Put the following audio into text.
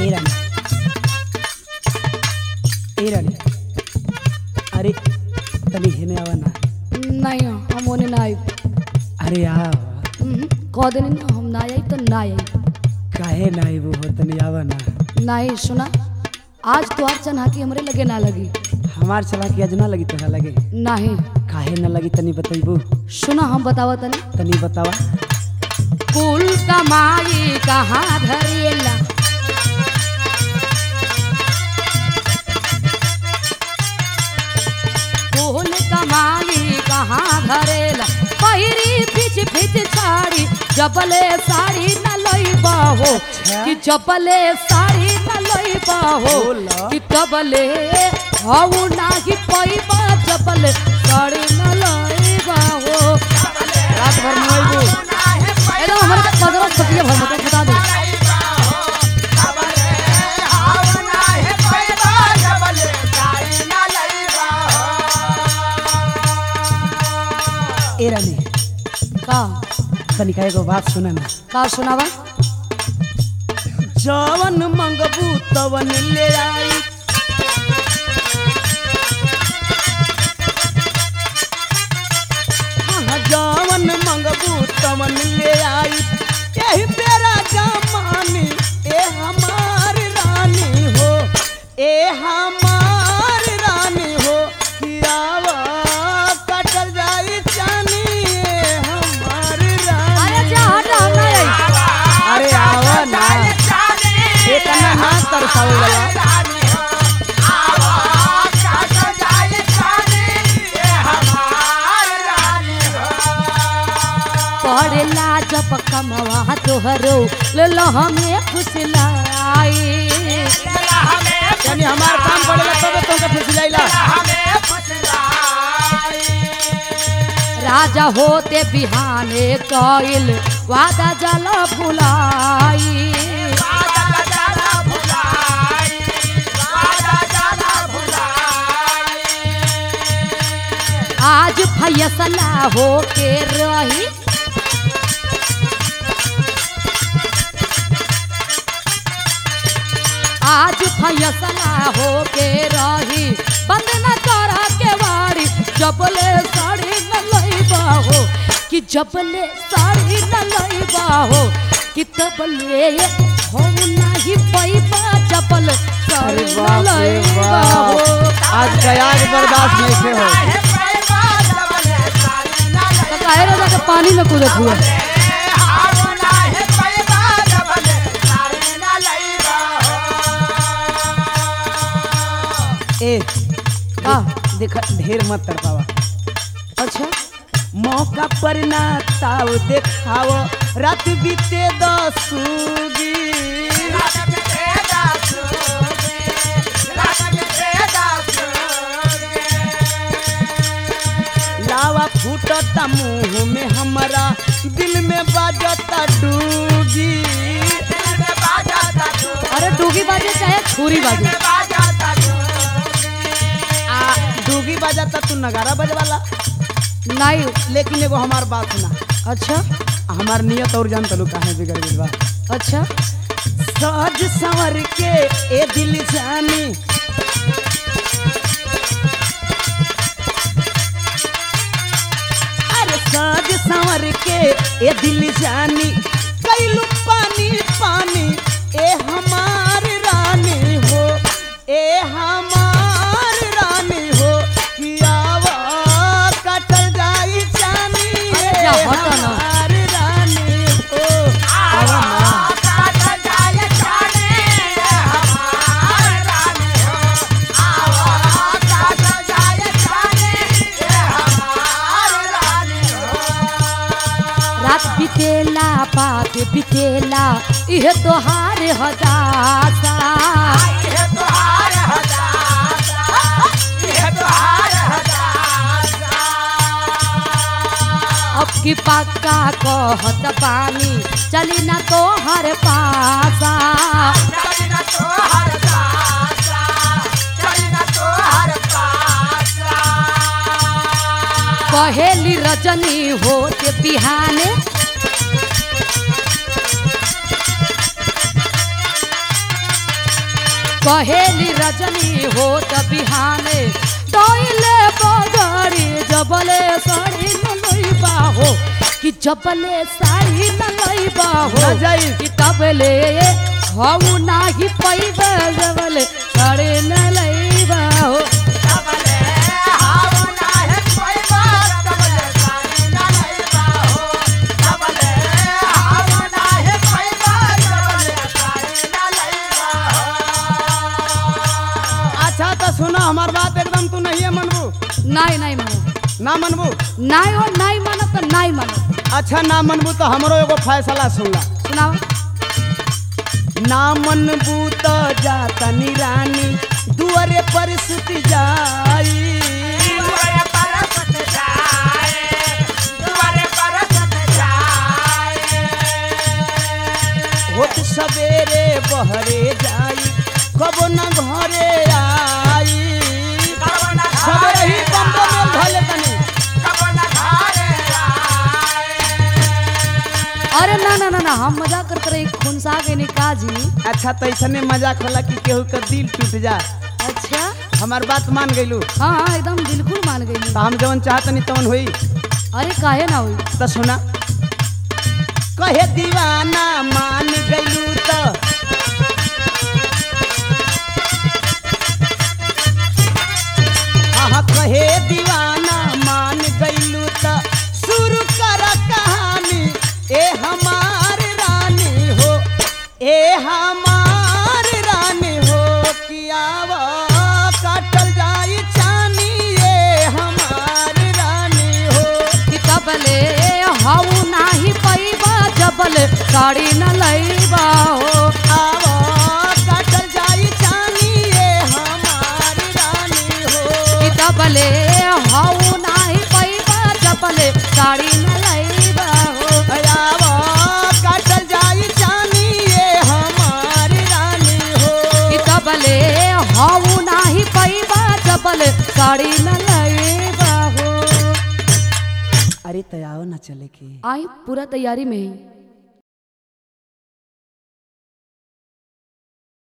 ए रानी ए रानी अरे तनी हेने आवा ना नहीं हम ओने ना आई अरे आ कह देनी ना हम ना आई तो ना आई काहे ना आइबू हो तनी आवा ना नहीं सुना आज तो आज चन्हा की हमरे लगे ना लगी हमार चला के आज ना लगी तोरा लगे नहीं काहे ना लगी तनी बतैबू सुना हम बतावा तनी तनी बतावा कुल कमाई कहाँ धरेला कुल कमाई कहाँ धरेला पहिरी फिच फिच साड़ी जबले साड़ी न लइबा हो कि जबले साड़ी न लइबा हो बोला। कि तबले हऊ नाही पैबा जबले साड़ी न लइबा हो रात भर मोइबू एकदम हमारे पदरों छतिया भर मतलब बता दो ए रानी का तनी का एगो बात सुना ना का सुनावा जवन मंगबू तवन ले आई हाँ, जवन मंगबू तवन ले आई यही तेरा जमानी ए हमार रानी हो ए हमार रानी हो कियावा कटल जाई चानी ए हमार रानी अरे जा हट हम ना आई अरे आवा ना इतना ना तरसावे वाला पढ़ेला जब कमवा तोहरो ले लो हमें फुसलाई यानी हमार काम पड़ेला तब तुमके फुसलाइला राजा होते बिहाने कइल वादा जल भुलाई आज फैसला होके रही आज फैसला होके रही बंद न कर के वारी जबले साड़ी न लइबा हो कि जबले साड़ी न लइबा हो कि तबले हो नाही पैबा जबल साड़ी अरे न बाप रे लइबा हो बाप आज कयाग बर्दाश्त नहीं से हो तो काहे रे जाके पानी में कूदत हुआ ए का देख ढेर मत तड़पावा अच्छा मौका पर ना ताव देखाव रात बीते दसूगी लावा फूटता मुंह में हमारा दिल में बाजता डूगी अरे डूगी बाजे चाहे छुरी बाजे आ डूगी बाजता तू नगारा बजवाला नहीं लेकिन एगो हमार बात सुना अच्छा हमार नियत और जान तलू काहे बिगड़ गइल बा अच्छा सज संवर के ए दिल जानी अरे सज संवर के ए दिल जानी कैलू पानी पानी ए हमार रानी हो ए हमार रानी हो कियावा कटल जाई जानी अरे ए जा, हटो ना। हमार रानी हो आवा ना। रात बितेला बात बितेला इहे तोहार हदासा अब की पक्का कहत पानी चली ना तोहर पासा कहेली रजनी होते बिहाने कहेली रजनी हो त बिहाने डोइले बगड़ी जबले साड़ी न लइबा हो कि जबले साड़ी न लइबा हो ना जाई। कि तबले हऊ नाही पैबा जबले साड़ी न लइबा हो अच्छा तो सुनो हमार बात एकदम तू नहीं है मनबू नहीं नहीं मानो ना मनबू नहीं हो नहीं मानो तो नहीं मानो अच्छा ना मनबू तो हमरो एगो फैसला सुन ला सुनाओ ना मनबू तो जाता रानी दुआरे पर सुत जाई होत सवेरे बहरे जाई कबो न घरे आई सवेरे ही बम्बे में भले तनी अरे ना ना ना ना हम मजाक करते रहे खुनसा के निकाह जी अच्छा तो ऐसने मजाक होला कि केहू का दिल टूट जा अच्छा हमार बात मान गइलू हाँ हाँ एकदम बिल्कुल मान गई तो हम जवन चाहतनी तवन होई अरे काहे ना हुई तो सुना कहे दीवाना मान गइलू तो हाँ हाँ कहे दीवाना मान गइलू तो शुरू कर कहानी ए हमार रानी हो ए हमार रानी हो कियावा काटल जाई चानी ए हमार रानी हो कि तबले हाउ नाही पैबा जबल साड़ी न लइबा हो आवो काटल जाई चानी ए हमार रानी हो कि तबले हाउ नाही पैबा जबल साड़ी न लइबा हो आवो काटल जाई चानी ए हमार रानी हो कि तबले हाउ नाही पैबा जबल साड़ी न लइबा हो अरे तयाव ना चले के आई पूरा तैयारी में ही